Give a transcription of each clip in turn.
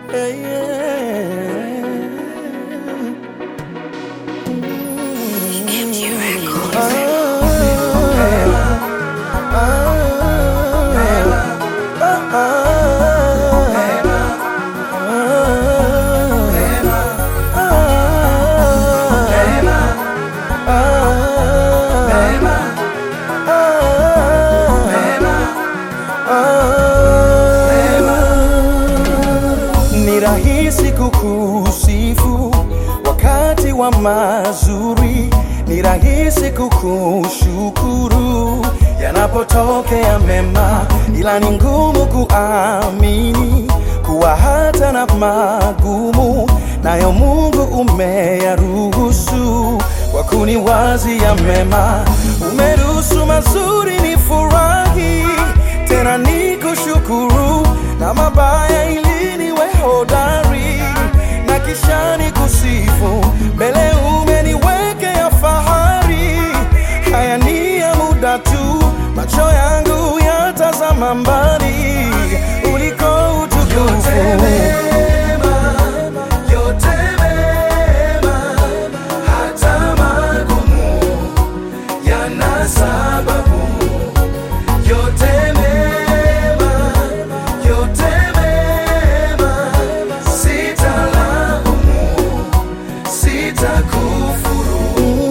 Yeah, yeah. MG Records. Ni rahisi kukusifu wakati wa mazuri, ni rahisi kukushukuru yanapotokea mema, ila ni ngumu kuamini kuwa hata na magumu nayo Mungu umeyaruhusu kwa kuniwazia mema. Umeruhusu mazuri ni furahi, tena ni kushukuru na mabaya ili niwe hodari na kisha ni kusifu mbele umeniwekea fahari. Haya ni ya muda tu, macho yangu yatazama mbali uliko utukufu. yote mema, hata magumu yana sababu. Yote mema, yote mema, sitalaumu, sitakufuru.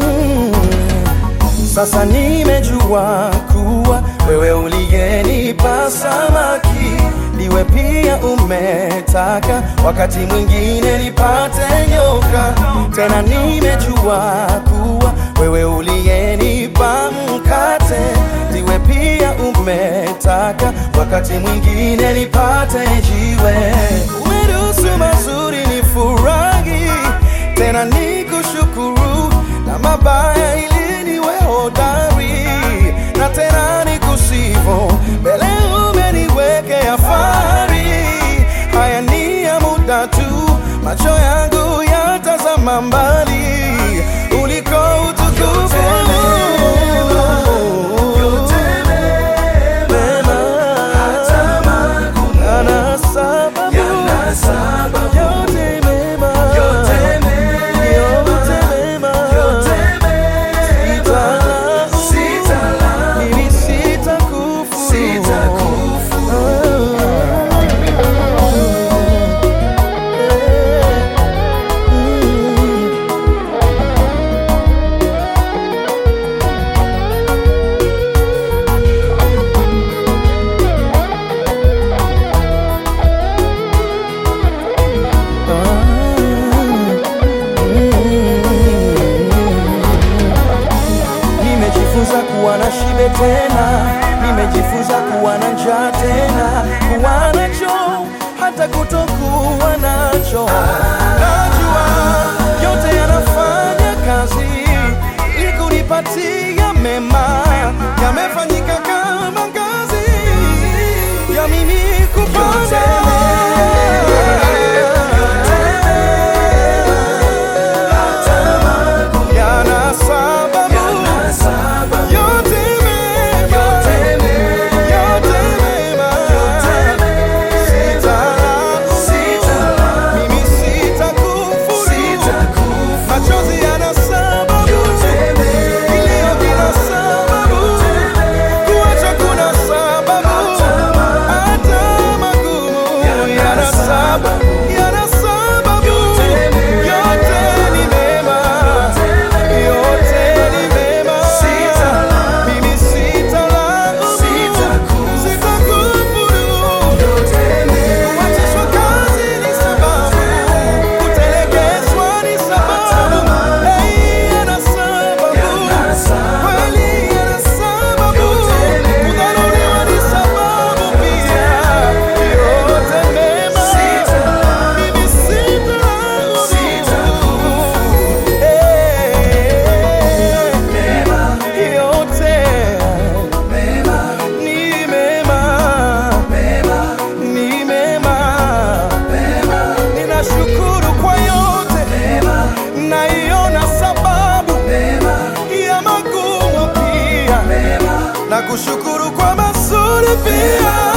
Sasa nimejua kuwa wewe uliyenipa samaki ndiwe pia umetaka wakati mwingine nipate nyoka. Tena nimejua kuwa wewe uliyenipa mkate ndiwe pia umetaka wakati mwingine nipate jiwe. Umeruhusu mazuri ni furahi, tena ni kushukuru na mabaya ili niwe hodari na tena ni kusifu mbele umeniwekea fahari. Haya ni ya muda tu, macho yangu yatazama mbali uliko utukufu. Yote mema, hata magumu Yana sababu, yana sababu. yote mema, Yote mema, yote mema, yote mema, sitalaumu, sitalaumu, mimi sitakufuru. sitakufuru. Nimejifunza kuwa na shibe tena, nimejifunza kuwa na njaa tena, kuwa nacho hata kutokuwa nacho. Najua yote yanafanya kazi ili kunipatia mema, yamefanyika kama ngazi ya mimi kupanda. Yana sababu, Yana sababu. yote mema, Yote mema, yote mema, sitalaumu, sitalaumu, mimi sitakufuru. sitakufuru. Machozi yana sababu, Yote mema, kilio kina sababu, kuacha kuna sababu, hata magumu yana sababu, yana sababu. Yote ni mema, yote ni mema. Mimi sitalaumu, sitakufuru. Kuachishwa kazi ni sababu, kutelekezwa ni sababu. Hey, yana sababu, kweli yana sababu, kudharauliwa ni sababu pia. Yote mema, mimi sitalaumu. Hey, yote ni mema, ni mema. Ninashukuru kwa yote, naiona sababu ya magumu pia, na kushukuru kwa mazuri pia.